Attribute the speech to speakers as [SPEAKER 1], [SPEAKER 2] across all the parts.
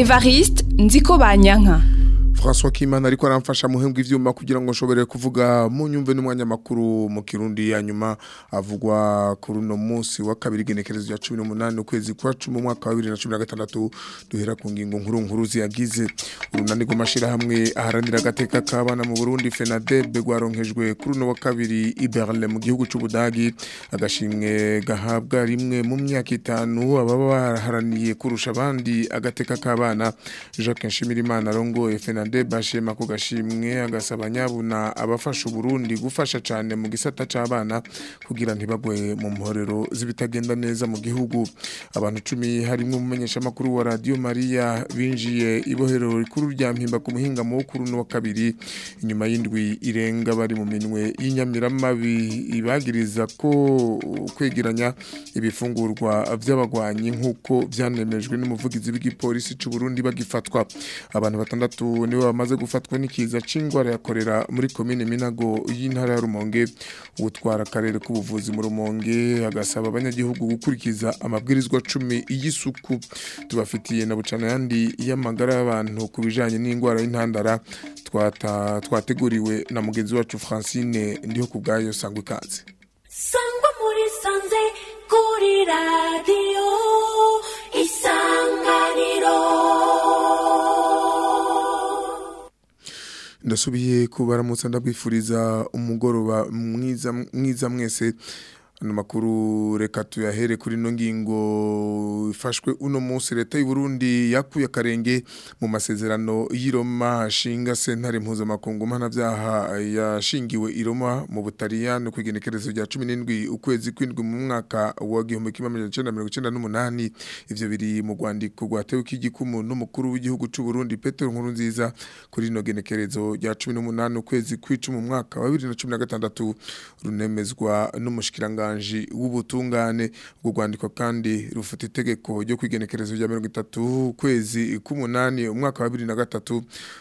[SPEAKER 1] Evariste nziko banyanka
[SPEAKER 2] François Kimana ariko aramfasha muhembwa ivyuma kugira ngo nshobore kuvuga mu nyumve n'umwanya makuru mu Kirundi ya nyuma avugwa kuri no munsi wa kabiri genekerezo ya 18 ukwezi kwa 10 mu mwaka wa 2016 duhera ku ngingo nkuru nkuru ziyagize urunani rw'amashira hamwe aharanira agateka k'abana mu Burundi FENADEB gwaronkejwe kuri no wa kabiri i Berlin mu gihugu c'Ubudagi agashimwe gahabwa rimwe mu myaka itanu ababa baharaniye kurusha abandi agateka k'abana Jacques Nshimirimana rongo FENADEB Fernande bashema ko gashimwe agasaba nyabuna abafasha Burundi gufasha cyane mu gisata c'abana kugira ntibagwe mu mporero zibitagenda neza mu gihugu abantu 10 harimo umumenyesha makuru wa Radio Maria binjiye ibohero rikuru rya mpimba ku muhinga mu kuru no kabiri inyuma y'indwi irenga bari mu minwe y'inyamiramabi ibagiriza ko kwegeranya ibifungurwa by'abagwanyi nkuko byanemejwe n'umuvugizi w'igipolisi c'u Burundi bagifatwa abantu batandatu niwe bamaze gufatwa n'ikiza c'ingwara yakorera muri komine Minago y'intara ya Rumonge utwara akarere k'ubuvuzi mu Rumonge agasaba abanyagihugu gukurikiza amabwirizwa 10 y'isuku tubafitiye na bucana yandi y'amagara y'abantu kubijanye n'ingwara y'intandara twata twateguriwe na mugenzi wacu Francine ndiho kubgayo sangwe kaze
[SPEAKER 3] sangwa muri sanze kuri radio isanganiro
[SPEAKER 2] ndasubiye kubaramutsa ndabwifuriza umugoroba mwiza mwiza mwese ano makuru reka tuyahere kuri no ngingo ifashwe uno munsi leta y'u Burundi yakuye akarenge mu masezerano y'Iroma ashinga sentare mpuzamakungu mpanavyaha yashingiwe Iroma mu Butaliyani ku igenekerezo rya 17 ukwezi kwindwi mu mwaka wa 1998 ivyo biri mu rwandiko rwatewe k'igikumu n'umukuru w'igihugu c'u Burundi Petero Nkurunziza kuri no genekerezo rya 18 ukwezi kw'icumi mu mwaka wa 2016 runemezwa n'umushikiranga umushyikiranganji w'ubutungane ubwo rwandiko kandi rufite itegeko ryo kwigenekerezo rya mirongo itatu ukwezi k'umunani umwaka wa bibiri na gatatu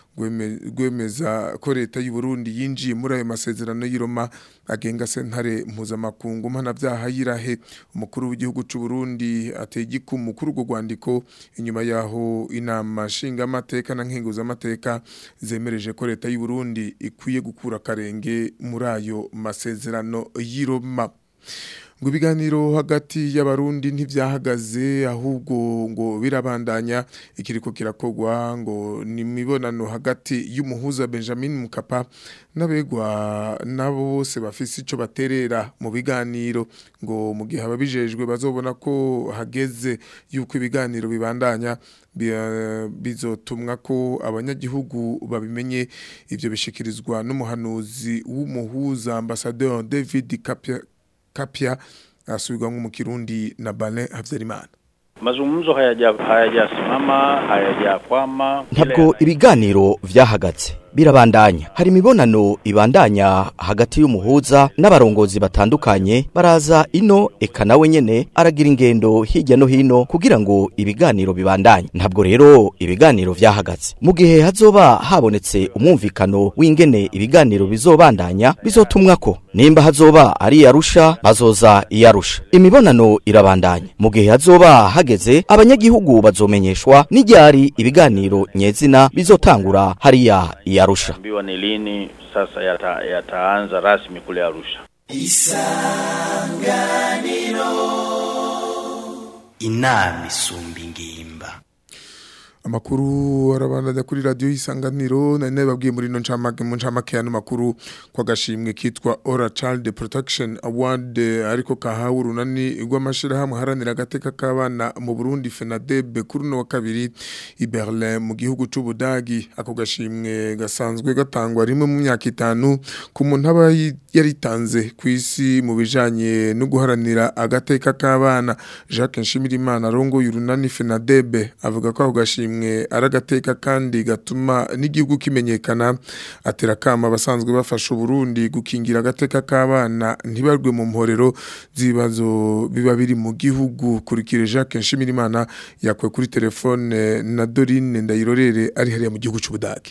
[SPEAKER 2] rwemeza ko leta y'u Burundi yinjiye muri ayo masezerano y'Iroma agenga sentare mpuzamakungu mpanavyaha yirahe umukuru w'igihugu c'u Burundi ateye igikumu kuri urwo rwandiko inyuma yaho inama nshinga amateka na nkenguza amateka zemereje ko leta y'u Burundi ikwiye gukura karenge muri ayo masezerano y'Iroma ngo ibiganiro hagati y'abarundi ntibyahagaze ahubwo ngo birabandanya ikiriko kirakogwa ngo ni imibonano hagati y'umuhuza Benjamin Mukapa n'abegwa nabo bose bafise ico baterera mu biganiro ngo mu gihe ababijejwe bazobona ko hageze yuko ibiganiro bibandanya bizotumwa ko abanyagihugu babimenye ivyo bishikirizwa n'umuhanuzi w'umuhuza ambassadeur David Kapia Kapia asubirwa mu Kirundi na Bale Havyarimana
[SPEAKER 4] mazungumzo hayajasimama hayajakwama
[SPEAKER 5] ntabwo ibiganiro vyahagaze birabandanya hari imibonano ibandanya hagati y'umuhuza n'abarongozi batandukanye baraza ino eka nawe nyene aragira ingendo hirya no hino kugira ngo ibiganiro bibandanye ntabwo rero ibiganiro vyahagaze mu gihe hazoba habonetse umwumvikano w'ingene ibiganiro bizobandanya bizotumwako nimba hazoba ari yarusha bazoza iyarusha imibonano irabandanya mu gihe hazoba hageze abanyagihugu bazomenyeshwa n'iryari ibiganiro nyezina bizotangura hariya iya Arusha.
[SPEAKER 4] Ambiwa ni lini sasa yata, yataanza rasmi kule Arusha.
[SPEAKER 6] Isanganiro inama isumba ingimba
[SPEAKER 2] amakuru arabandanya kuri radio isanganiro nari nababwiye muri no ncamake mu ncamake y'ano makuru kwa gashimwe kitwa Ora Child Protection Award ariko kahawe urunani rw'amashira hamwe haranira agateka k'abana mu Burundi FENADEB kuri no wa kabiri i Berlin mu gihugu c'Ubudagi ako gashimwe gasanzwe gatangwa rimwe mu myaka itanu ku muntu aba yaritanze ku isi mu bijanye no guharanira agateka k'abana Jacques Nshimirimana rongo y'urunani FENADEB avuga ko ako gashimwe imwe aragateka kandi gatuma n'igihugu kimenyekana atera kama abasanzwe bafasha Burundi gukingira agateka k'abana ntibarwe mu mporero zibazo biba biri mu gihugu kurikire Jacques Nshimirimana yakwe kuri telefone na Dorine Ndayirorere ari hariya mu gihugu c'Ubudage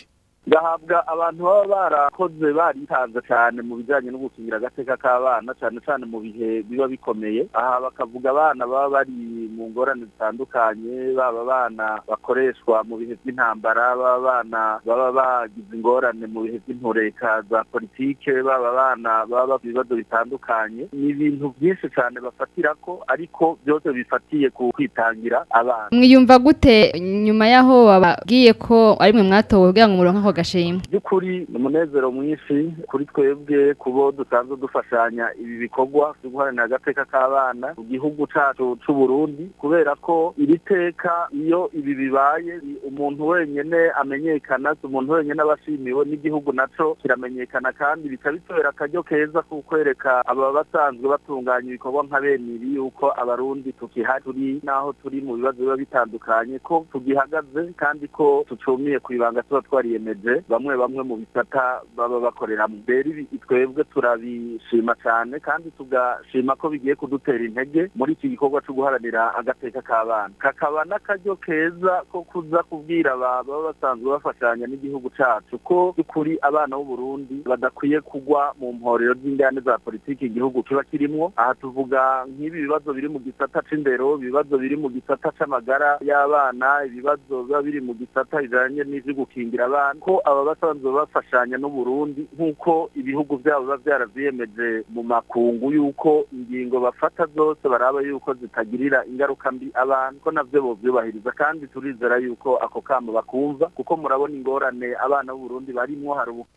[SPEAKER 7] gahabwa abantu baba barakoze baritanze cyane mu bijyanye no gukingira agateka k'abana cyane cyane mu bihe biba bikomeye aha bakavuga abana baba bari mu ngorane zitandukanye baba abana bakoreshwa mu bihe by'intambara baba abana baba bagize ingorane mu bihe by'intureka za politike baba abana baba bafite ibibazo bitandukanye ni ibintu byinshi cyane bafatira ko ariko byose bifatiye ku kwitangira abana
[SPEAKER 8] mwiyumva gute nyuma y'aho bababwiye ko ari mwe mwatowe kugira ngo muronke ako gashimwe
[SPEAKER 7] by'ukuri ni umunezero mwinshi kuri twebwe kubo dusanzwe dufashanya ibi bikorwa byo guharanira agateka k'abana mu gihugu cyacu cy'u Burundi kubera ko iri teka iyo ibi bibaye ni umuntu wenyine amenyekana si umuntu wenyine aba ashimiwe n'igihugu naco kiramenyekana kandi bica bitera akaryo keza ko kwereka aba basanzwe batunganya ibikorwa nka bene ibi yuko abarundi tukihari turi n'aho turi mu bibazo biba bitandukanye ko tugihagaze kandi ko tucumiye ku ibanga tuba twariyemeje bamwe bamwe mu bisata baba bakoreramo rero ibi twebwe turabishima cyane kandi tugashima ko bigiye kudutera intege muri iki gikorwa cyo guharanira agateka k'abana kakaba n'akaryo keza ko kuza kubwira aba baba basanzwe bafashanya n'igihugu cyacu ko by'ukuri abana b'u Burundi badakwiye kugwa mu mporero z'ingane za politiki igihugu kiba kirimo aha tuvuga nk'ibi bibazo biri mu gisata c'indero ibibazo biri mu gisata c'amagara y'abana ibibazo biba biri mu gisata bijanye n'ivyo gukingira abana ko aba basanzwe bafashanya n'u Burundi nk'uko ibihugu byabo biba byaravyiyemeje mu makungu yuko ingingo bafata zose baraba yuko zitagirira ingaruka mbi abantu ko navyo bovyubahiriza kandi turizera yuko ako kamo bakumva kuko murabona ingorane abana b'u Burundi barimwo hari ubu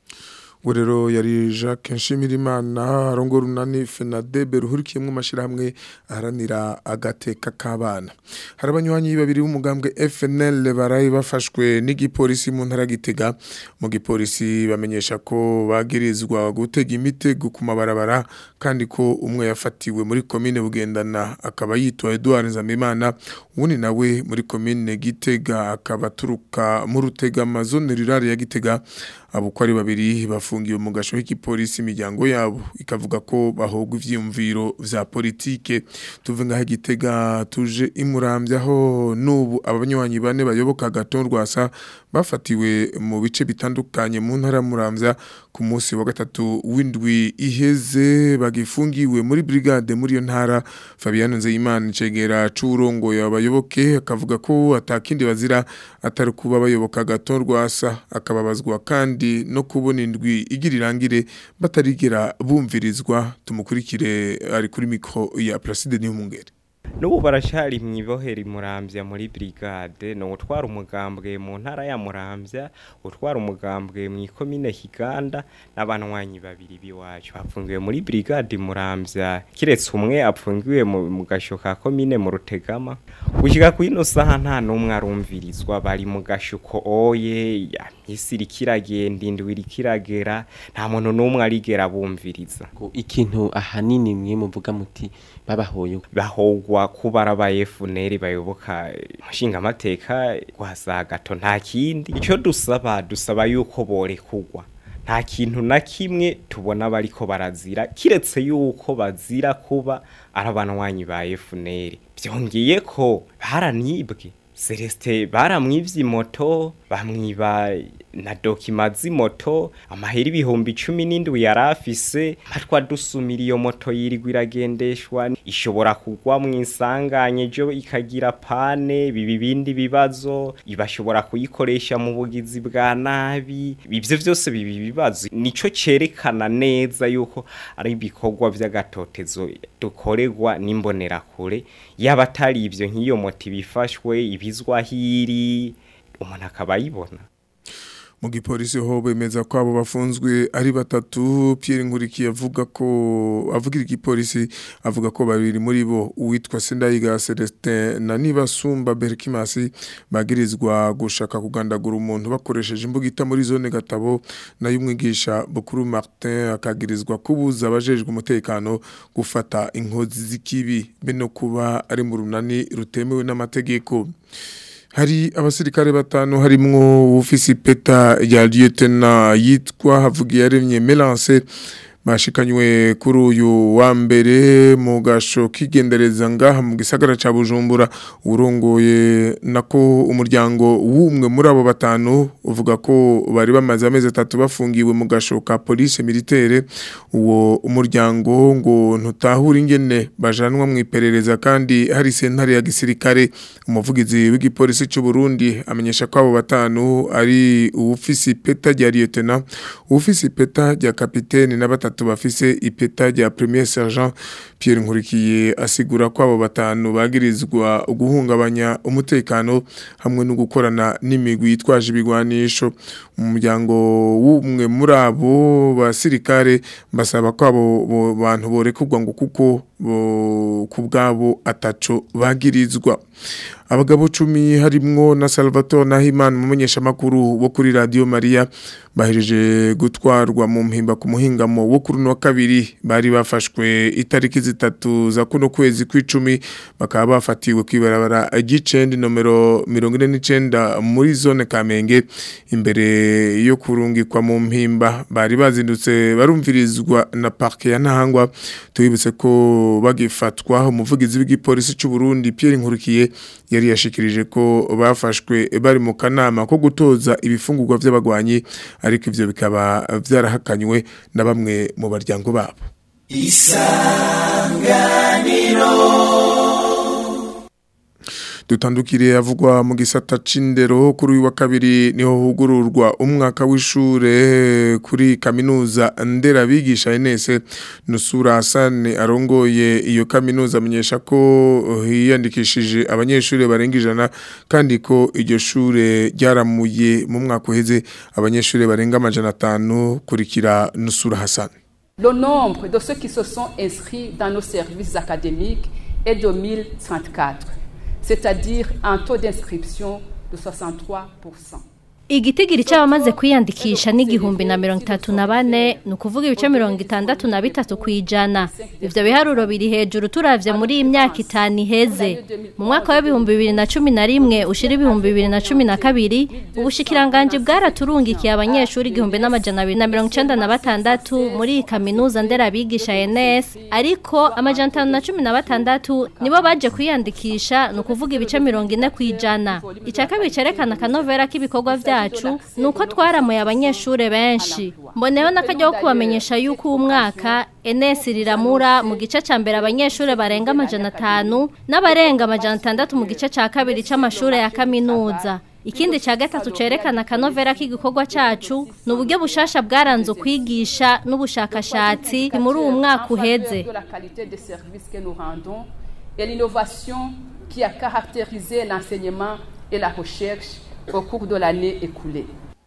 [SPEAKER 2] ubu rero yari jacques nshimirimana arongora urunani fenadebe ruhurikiyemo amashyirahamwe aharanira agateka k'abana hari abanywanyi babiri b'umugambwe fnl baraye bafashwe n'igipolisi mu ntara gitega mu gipolisi bamenyesha ko bagirizwa gutega imitego ku mabarabara kandi ko umwe yafatiwe muri komine bugendana akaba yitwa Edouard Nzamimana uwundi nawe muri komine gitega akaba aturuka mu rutega amazone rirare ya gitega abo uko ari babiri bafungiwe mu gasho k'igipolisi imiryango yabo ikavuga ko bahogwa ivyiyumviro vya politike tuve ngaho igitega tuje imurambyaho n'ubu abanywanyi bane bayoboka gaton rwasa bafatiwe mu bice bitandukanye mu ntara muramvya ku munsi wa gatatu w'indwi iheze bagifungiwe muri brigade muri iyo ntara Fabian Nzeyimana cegera c'urongo yabayoboke akavuga ko atakindi bazira atari kuba bayoboka gaton rwasa akababazwa kandi no kubona indwi igira irangire batarigera bumvirizwa tumukurikire ari kuri mikro ya Placide Niyomungere
[SPEAKER 9] n'ubu barashari mu ibohera imurambya muri brigade ni utwara umugambwe mu ntara ya murambya utwara umugambwe mu ikomine higanda n'abanywanyi babiri b'iwacu bapfungiwe muri brigade murambya kiretse umwe apfungiwe mu gasho ka komine mu rutegama gushyika ku ino saha nta n'umwe arumvirizwa bari mu gashuko oye isi irikiragenda indwi irikiragera nta muntu n'umwe arigera bumviriza
[SPEAKER 10] ikintu ahanini mwe muvuga muti babahoye
[SPEAKER 9] bahogwa kuba arabaye funeri bayoboka umushinga amateka guhasa gato nta kindi icyo dusaba dusaba yuko borekugwa nta kintu na kimwe tubona bariko barazira kiretse yuko bazira kuba ari abanwanyi ba efuneri byongeye ko baranibwe Celeste baramwivye moto bamwiba na dokima z'imoto amahera ibihumbi cumi n'indwi yari afise matwa dusumira iyo moto yirirwa iragendeshwa ishobora kugwa mu isanganye ejo ikagira pane biba ibindi bibazo ibashobora kuyikoresha mu bugizi bwa nabi ibyo byose biba ibibazo nico cerekana neza yuko ari ibikorwa by'agatotezo dukorerwa n'imbonerakure yaba atari ibyo nk'iyo moto ibifashwe ibizwa hiri umuntu akaba ayibona
[SPEAKER 2] mu gipolisi ho bemeza ko abo bafunzwe ari batatu Pierre Nkurikiye avuga ko avugira igipolisi avuga ko babiri muri bo uwitwa Sendayiga Celestin na Nibasumba Berkimasi bagirizwa gushaka kugandagura umuntu bakoresheje imbugita muri zone gatabo na y'umwigisha Bukuru Martin akagirizwa kubuza abajejwe umutekano gufata inkozi z'ikibi be no kuba ari mu runani rutemewe n'amategeko hari abasirikare batanu harimwo ufisi peta ya lieutenant yitwa Havugiyaremye Melance bashikanywe kuri uyu wa mbere mu gasho kigendereza ngaha mu gisagara ca Bujumbura urongoye nako umuryango w'umwe muri abo batanu uvuga ko bari bamaze amezi atatu bafungiwe mu gasho ka police militaire uwo umuryango ngo ntutahura ingene bajanwa mu iperereza kandi hari sentare ya gisirikare umuvugizi w'igipolisi cy'u Burundi amenyesha ko abo batanu ari uwufisi peta rya lieutenant uwufisi peta rya capitaine na batatu bafise ipeta rya premier sergent Pierre Nkurikiye asigura ko abo batanu bagirizwa guhungabanya umutekano hamwe no gukorana n'imigwi yitwaje ibigwanisho umuryango w'umwe muri abo basirikare basaba ko abo bo- bantu borekurwa ngo kuko bo- ku bwabo ataco bagirizwa abagabo cumi harimwo na Salvatore Nahimana umumenyesha makuru wo kuri Radio Maria bahereje gutwarwa mu mpimba ku muhingamo wo kuri no kabiri bari bafashwe itariki zitatu za kuno kwezi kw'icumi bakaba bafatiwe kwibarabara gicendi nomero 49 muri zone Kamenge imbere yo kurungikwa mu mpimba bari bazindutse barumvirizwa na parke ya Ntahangwa tubibutse ko bagifatwa umuvugizi w'igipolisi cy'u Burundi Pierre Nkurikiye yari yashikirije ko bafashwe bari mu kanama ko gutoza ibifungurwa by'abagwanyi ariko ivyo bikaba vyarahakanywe na bamwe mu baryango babo dutandukire avugwa mu gisata c'indero kuri uyu wa kabiri niho hugururwa umwaka w'ishure kuri kaminuza nderabigisha Enese Nusura Hassan arongoye iyo kaminuza amenyesha ko hiyandikishije abanyeshuri barenga ijana kandi ko iryo shure ryaramuye mu mwaka uheze abanyeshuri barenga amajana atanu kurikira Nusura Hassan
[SPEAKER 11] Le nombre de ceux qui se sont inscrits dans nos services académiques est de 1034, c'est-à-dire un taux d'inscription de 63%.
[SPEAKER 12] Igitigiri cy'abamaze kwiyandikisha n'igihumbi na mirongo itatu na bane ni ukuvuga ibice mirongo itandatu na bitatu ku ijana ivyo biharuro biri hejuru turavye muri iyi myaka itanu iheze mu mwaka w'ibihumbi bibiri na cumi na rimwe ushira ibihumbi bibiri na cumi na kabiri ubushikiranganji bwaraturungikiye abanyeshuri igihumbi n'amajana abiri na mirongo icenda na batandatu muri iyi kaminuza nderabigisha NS ariko amajana atanu na cumi na batandatu nibo baje kwiyandikisha ni ukuvuga ibice mirongo ine ku ijana icya kabiri cerekana akanovera k'ibikorwa vya byacu nuko twaramuye abanyeshure benshi mboneyeho n'akajya ko kubamenyesha yuko uwo mwaka NS riramura mu gice ca mbere abanyeshure barenga amajana atanu n'abarenga amajana atandatu mu gice ca kabiri c'amashure ya kaminuza ikindi ca gatatu cerekana akanovera k'igikorwa cacu ni uburyo bushasha bwaranze ukwigisha n'ubushakashatsi muri uwo mwaka uheze
[SPEAKER 11] de la qualité des services que nous rendons et l'innovation qui a caractérisé l'enseignement et la recherche au cours de l'année écoulée.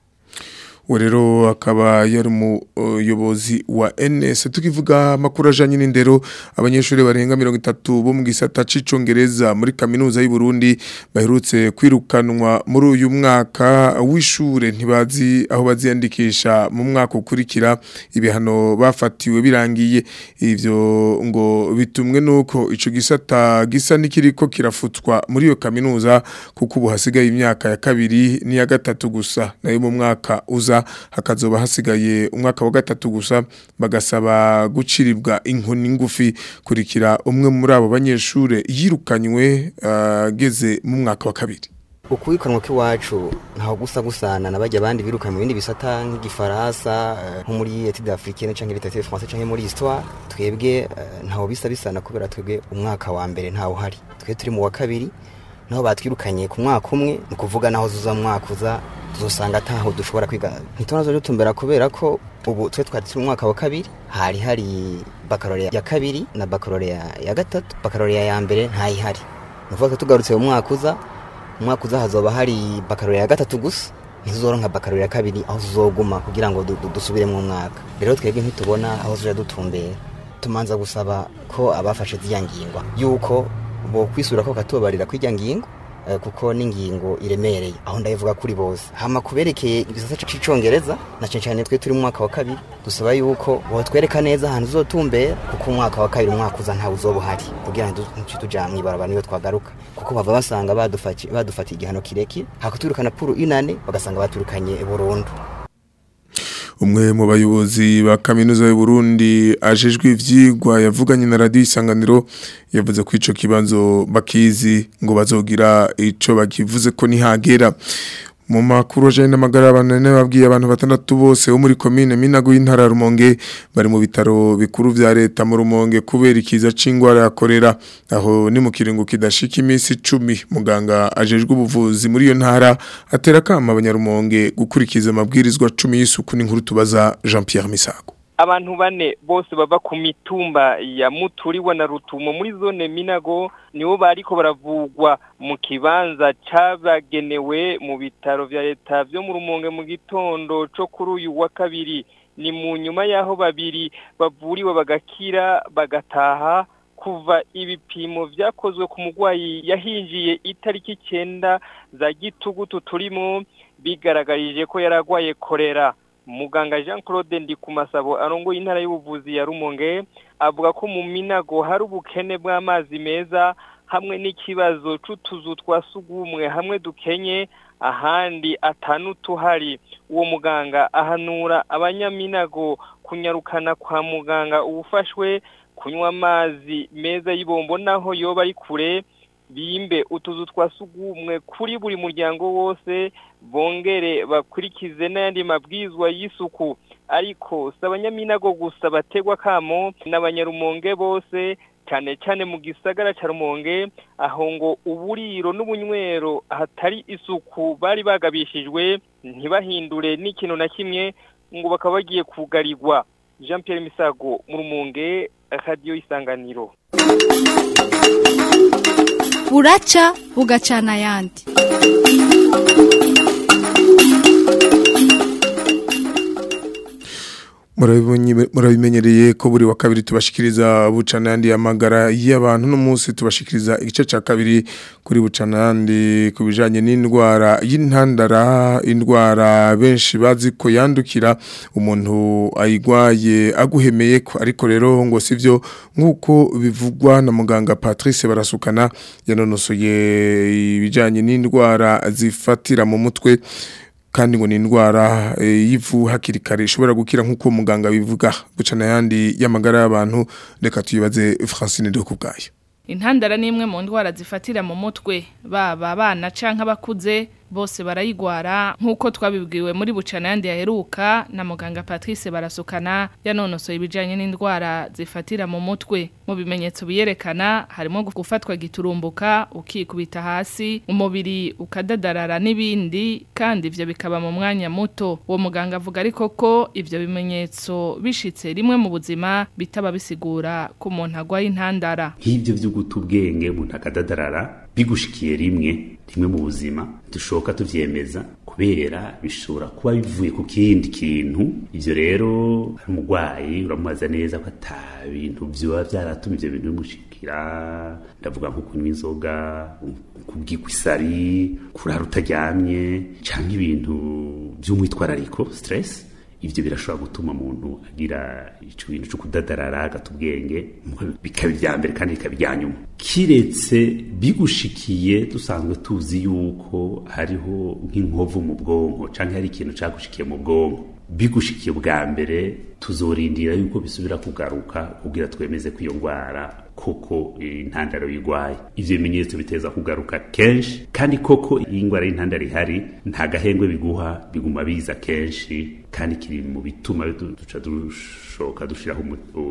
[SPEAKER 2] rero akaba yari umuyobozi wa NS tukivuga makuru ajanye n'indero abanyeshuri barenga 30 bo mu gisata c'icongereza muri kaminuza y'u Burundi baherutse kwirukanwa muri uyu mwaka w'ishure ntibazi aho baziyandikisha mu mwaka ukurikira ibihano bafatiwe birangiye ivyo ngo bitumwe nuko ico gisata gisa nikiriko kirafutwa muri iyo kaminuza kuko ubu hasigaye imyaka ya kabiri n'iya gatatu gusa nayo mu mwaka uza hakazoba hasigaye umwaka wa gatatu gusa bagasaba guciribwa inkoni ngufi kurikira umwe muri abo banyeshure yirukanywe ageze mu mwaka wa kabiri
[SPEAKER 13] ukwikanwa k'iwacu ntaho gusa gusana nabajya abandi biruka mu bindi bisata nk'igifaransa nko muri etude africaine canke literature française canke muri histoire twebwe ntaho bisa bisana kubera twebwe umwaka wa mbere ntawo hari twe turi mu wa kabiri naho batwirukanye ku mwaka umwe ni ukuvuga naho zuza mu mwaka uza tuzosanga ataho dushobora kwiga ntitunazo dutumbera kubera ko ubu twe twari turi mu mwaka wa kabiri hari hari baccalaureat ya kabiri na baccalaureat ya gatatu baccalaureat ya mbere ntayihari ni ukuvuga ko tugarutse mu mwaka uza mu mwaka uza hazoba hari baccalaureat ya gatatu gusa ntizoronka baccalaureat ya kabiri aho tuzoguma kugira ngo dusubire mu mwaka rero twebwe ntitubona aho tuja dutumbera tumanza gusaba ko abafashe ziriya ngingwa yuko bo kwisura ko katubabarira kw'irya ngingo kuko n'ingingo iremereye aho ndayivuga kuri bose hama kuberekeye igisata c'icongereza na cyane cyane twe turi mu mwaka wa kabiri dusaba yuko botwereka neza ahantu uzotumbera kuko umwaka wa kabiri umwaka uza ntawe uzoba uhari kugira ngo tuja mw'ibarabara niyo twagaruka kuko bava basanga badufatiye igihano kirekire hakutwirukana puru inane bagasanga baturukanye burundu
[SPEAKER 2] umwe mu bayobozi ba kaminuza y'u Burundi ajejwe ivyigwa yavuganye na radio isanganiro yavuze ko ico kibanzo bakizi ngo bazogira ico bakivuze ko nihagera mu makuru ajanye n'amagara y'abantu babwiye abantu batandatu bose bo muri komine Minago y'intara ya Rumonge bari mu bitaro bikuru vya leta mu Rumonge kubera ikiza c'ingwara ya korera aho ni mu kiringo kidashika imisi 10 muganga ajejwe ubuvuzi muri iyo ntara atera kama abanyarumonge gukurikiza amabwirizwa 10 y'isuku n'inkuru tubaza Jean Pierre Misago
[SPEAKER 14] abantu bane bose bava ku mitumba ya muturiwa na rutumo muri zone minago nibo bariko baravugwa mu kibanza cabagenewe mu bitaro vya leta vyo mu rumonge mu gitondo co kuri uyu wa kabiri ni mu nyuma y'aho babiri bavuriwe bagakira bagataha kuva ibipimo vyakozwe ku mugwayi yahinjiye itariki icenda za gitugutu turimo bigaragarije ko yaragwaye korera muganga Jean Claude Ndikumasabo arongoye intara y'ubuvuzi ya Rumonge avuga ko mu minago hari ubukene bw'amazi meza hamwe n'ikibazo c'utuzu twa sugumwe hamwe dukenye ahandi atanu tuhari uwo muganga ahanura abanyaminago kunyarukana kwa muganga ubufashwe kunywa amazi meza y'ibombo naho yoba ari kure bimbe utuzu twa sugumwe kuri buri muryango wose bongere bakurikize n'ayandi mabwizwa y'isuku ariko si abanyaminago gusa bategwa kamo n'abanyarumonge bose cyane cyane mu gisagara cya rumonge aho ngo uburiro n'ubunywero hatari isuku bari bagabishijwe ntibahindure n'ikintu na kimwe ngo bakaba bagiye kugarirwa jean Pierre misago mu rumonge radiyo isanganiro
[SPEAKER 15] buraca bugacana ayandi
[SPEAKER 2] murabimenyereye ko buri wa kabiri tubashikiriza bucanandi y'amagara y'abantu n'umunsi tubashikiriza igice cya kabiri kuri bucanandi ku bijyanye n'indwara y'intandara indwara benshi bazi ko yandukira umuntu ayigwaye aguhemeye ko ariko rero ngo si byo nk'uko bivugwa na muganga patrice barasukana yanonosoye ibijyanye n'indwara zifatira mu mutwe kandi ngo ni indwara y'ivu hakiri kare ishobora gukira nk'uko muganga bivuga gucana ayandi y'amagara y'abantu reka tuyibaze francine do kubwayo
[SPEAKER 16] intandara ni imwe mu ndwara zifatira mu mutwe baba abana canke abakuze bose barayigwara nk'uko twabibwiwe muri bucana yandi yaheruka na muganga Patrice barasukana yanonosoye ibijanye n'indwara zifatira mu mutwe mu bimenyetso biyerekana harimo gufatwa giturumbuka ukikubita hasi umubiri ukadadarara n'ibindi kandi ivyo bikaba mu mwanya muto uwo muganga avuga ariko ko ivyo bimenyetso bishitse rimwe mu buzima bitaba bisigura ko umuntu agwaye intandara
[SPEAKER 17] nk'ivyo vyo guta ubwenge umuntu akadadarara bigushikiye rimwe rimwe mu buzima dushoka tuvyemeza kubera bishobora kuba bivuye ku kindi kintu ivyo rero umurwayi uramubaza neza ko ata bintu vyoba vyaratuma ivyo bintu bimushikira ndavuga nko kunywa inzoga kubwikwa isari kurara utaryamye canke ibintu vy'umwitwarariko stress ivyo birashobora gutuma umuntu agira ico bintu cyo kudadarara agata ubwenge bikaba ibya mbere kandi bikaba ibya nyuma kiretse bigushikiye dusanzwe tuzi yuko hariho nk'inkovu mu bwonko canke hari ikintu cagushikiye mu bwonko bigushikiye bwa mbere tuzorindira yuko bisubira kugaruka kugira twemeze ko iyo ndwara koko intandaro yigwaye ivyo bimenyetso biteza kugaruka kenshi kandi koko iyi ndwara y'intandaro ihari nta gahengwe biguha biguma biza kenshi kandi kiri mu bituma duca dushoka dushiraho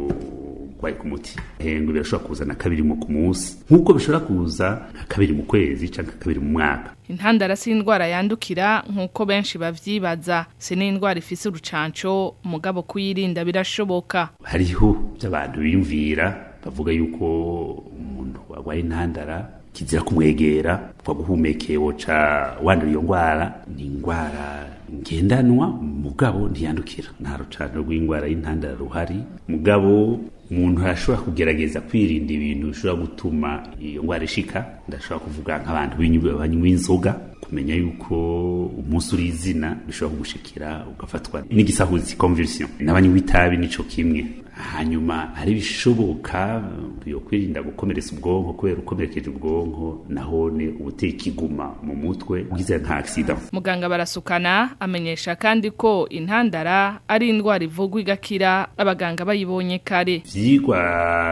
[SPEAKER 17] urwaye ku muti hengwe birashobora kuza na kabiri mu ku munsi nk'uko bishobora kuza nka kabiri mu kwezi canke kabiri mu mwaka
[SPEAKER 16] intandara si indwara yandukira nk'uko benshi bavyibaza si n'indwara ifise urucanco mugabo kuyirinda birashoboka
[SPEAKER 17] hariho by'abantu biyumvira bavuga yuko umuntu warwaye intandara kizira kumwegera kwa guhumekeye woca wandura iyo ndwara ni indwara ngendanwa mugabo ntiyandukira nta rucano rw'indwara y'intandara ruhari mugabo umuntu arashobora kugerageza kwirinda ibintu bishobora gutuma iyo ndwara ishika ndashobora kuvuga nk'abantu banywa inzoga ku kumenya yuko umunsi uri izina bishobora kugushikira ugafatwa n'igisahuzi convulsion n'abanywi w'itabi nico kimwe hanyuma hari bishoboka yo kwirinda gukomeretsa ubwonko kubera ukomerekeje ubwonko nahone ubuteye ikiguma mu mutwe ugize nka accident
[SPEAKER 16] muganga barasukana amenyesha kandi ko intandara ari indwara ivugwa igakira abaganga bayibonye kare
[SPEAKER 17] vyigwa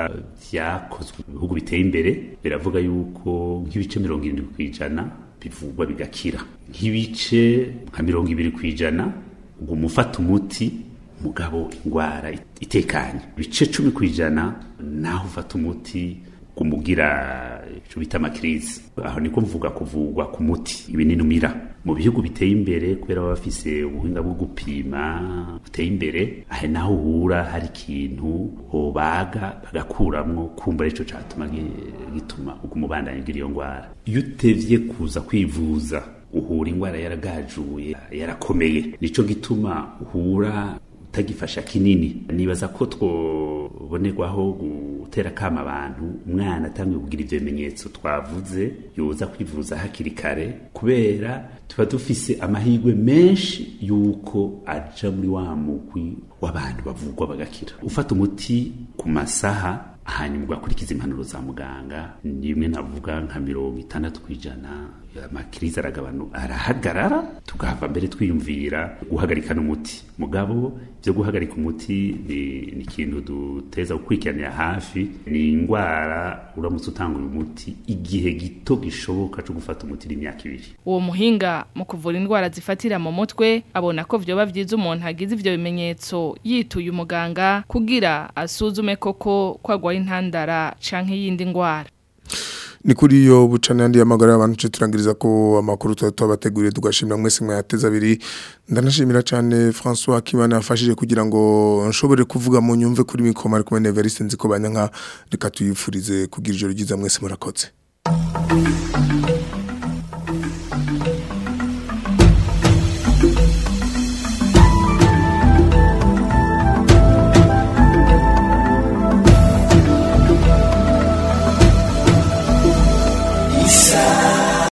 [SPEAKER 17] vyakozwe mu bihugu biteye imbere biravuga yuko nk'ibice mirongo irindwi kw'ijana bivugwa bigakira nk'ibice nka mirongo ibiri kw'ijana uguma ufata umuti mugabo ingwara itekanye ibice cumi kw'ijana naho ufata umuti kumugira ico bita amakirizi aho niko mvuga kuvugwa ku muti ibinini umira mu bihugu biteye imbere kubera baba bafise ubuhinga bwo gupima buteye imbere ahe naho uhura hari ikintu hobaga bagakuramwo kumva arico catuma gituma uguma ubandanya ugira iyo ngwara iyo utevye kuza kwivuza uhura ingwara yaragajuye yarakomeye nico gituma uhura utagifasha kinini nibaza ko twobonerwaho gutera kama abantu umwana atangiye kugira ivyo bimenyetso twavuze yoza kwivuza hakiri kare kubera tuba dufise amahirwe menshi yuko aja muri wa mugwi w'abantu bavugwa bagakira ufata umuti ku masaha hanyuma ugakurikiza impanuro za muganga nimwe navuga nka mirongo itandatu kw'ijana amakiriza aragabanu arahagarara tugahava mbere twiyumvira guhagarika n'umuti mugabo byo guhagarika umuti ni ni ikintu duteza gukurikiranira hafi ni indwara uramutse utanga uyu muti igihe gito gishoboka cyo gufata umuti n'imyaka ibiri
[SPEAKER 16] uwo muhinga mu kuvura indwara zifatira mu mutwe abona ko vyoba vyiza umuntu agize ivyo bimenyetso yituye umuganga kugira asuzume koko ko agwaye intandara canke yindi ndwara
[SPEAKER 2] ni kuri yo bucana yandi y'amagara y'abantu cyo turangiriza ko amakuru tuba tubateguriye tugashimira mwese mwayateza abiri ndanashimira cyane François Kimana yafashije kugira ngo nshobore kuvuga mu nyumve kuri mikoma ari kumwe Neveriste nzi ko banyanka reka tuyifurize kugira ijoro ryiza mwese murakoze